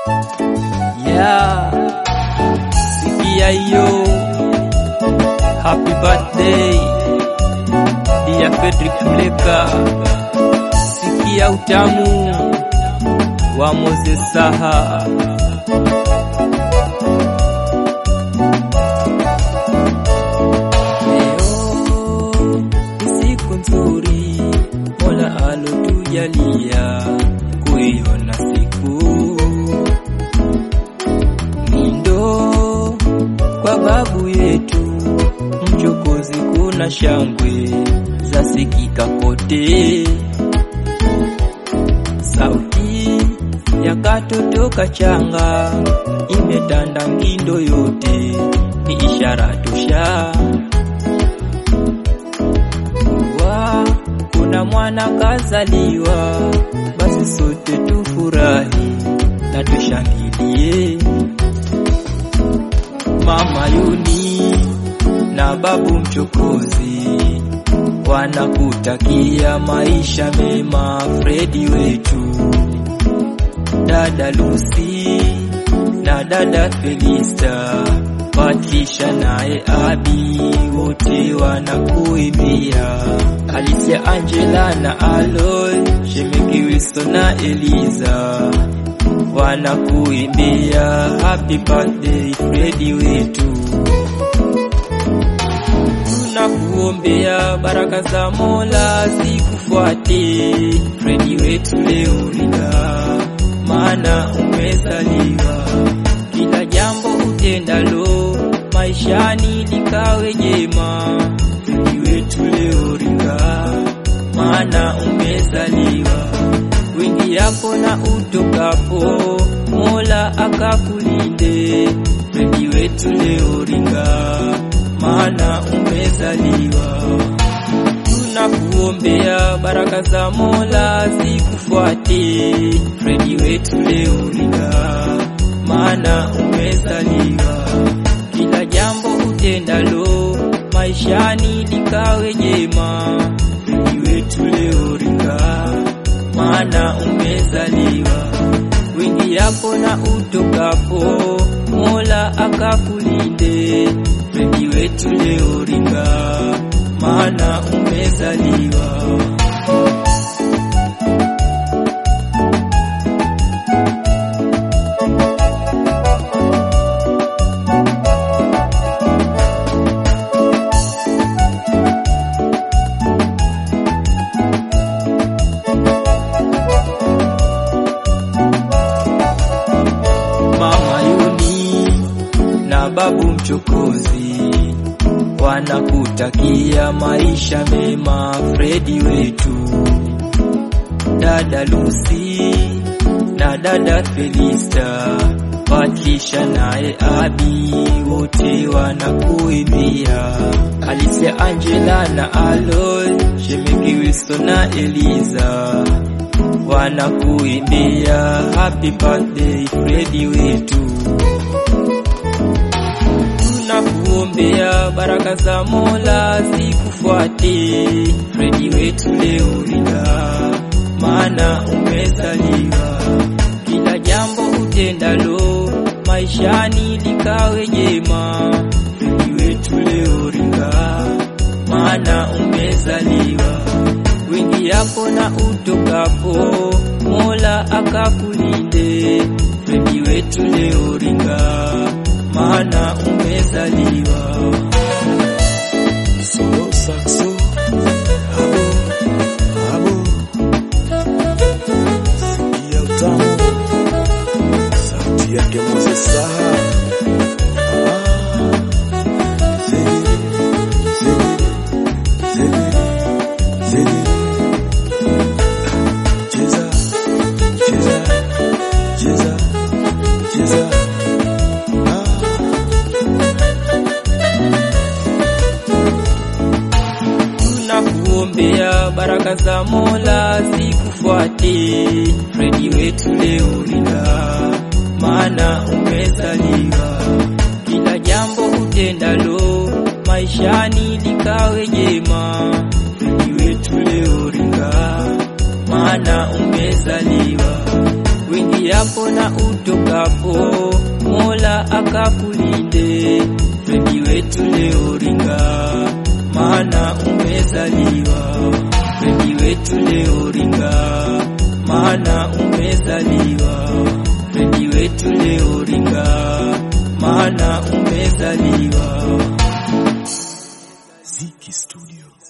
Yeah, sikia hiyo. Happy birthday ya Fredrick Mleka, sikia utamu wa Moses Saha. Leo ni siku nzuri Mola alotujalia kuiona siku Nindo kwa babu yetu mchokozi, kuna shangwe za sikika kote, sauti ya katoto kachanga imetanda Ngindo yote, ni ishara tosha kuwa kuna mwana kazaliwa, basi sote tufurahi na tushangilie. Mama Yuni na babu mchokozi wanakutakia maisha mema, Fredi wetu, dada Lucy na dada Felista, Patricia naye Abi, wote wanakuimbia. Alicia, Angela na Aloy, Shemeki Wilson na Eliza wanakuimbia happy birthday Fredi wetu, tunakuombea baraka za Mola zikufuate Fredi wetu leo ringa, maana umezaliwa. Kila jambo utendalo maishani likawe jema, Fredi wetu leo ringa, maana umezaliwa wingiapo na utokapo, Mola akakulinde. Fredi wetu leo ringa, maana umezaliwa. Tunakuombea baraka za Mola zikufuate, Fredi wetu leo ringa, maana umezaliwa. Kila jambo utendalo maishani likawe jema, Fredi wetu leo ringa maana umezaliwa. Wingiapo na utokapo, Mola akakulinde. Fredi wetu leo ringa, maana umezaliwa. Mama Yuni na babu mchokozi wanakutakia maisha mema, Fredi wetu, dada Lucy na dada Felista, Patricia naye Abi, wote wanakuimbia. Alicia, Angela na Aloy, Shemeki Wilson na Eliza wanakuimbia happy birthday Fredi wetu, tunakuombea baraka za Mola zikufuate Fredi wetu leo ringa, maana umezaliwa. Kila jambo utendalo maishani likawe jema, Fredi wetu leo ringa, maana umezaliwa wingiapo na utokapo, Mola akakulinde. Fredi wetu leo ringa, maana umezaliwa. Solo saxo, abo, abo. Sikia utamu, sauti yake Moses Saha. Ah, zegere, zegere, zegere, zegere. Cheza, cheza, cheza, cheza. Ah. tunakuombea baraka za Mola zikufuate Fredi wetu leo ringa, maana umezaliwa. Kila jambo utendalo maishani likawe jema, Fredi wetu leo ringa, maana umezaliwa. Wingiapo uendapo na utokapo, Mola akakulinde. Fredi wetu leo ringa, maana umezaliwa. Fredi wetu leo ringa, maana umezaliwa. Fredi wetu leo ringa, maana umezaliwa. Ziki Studio.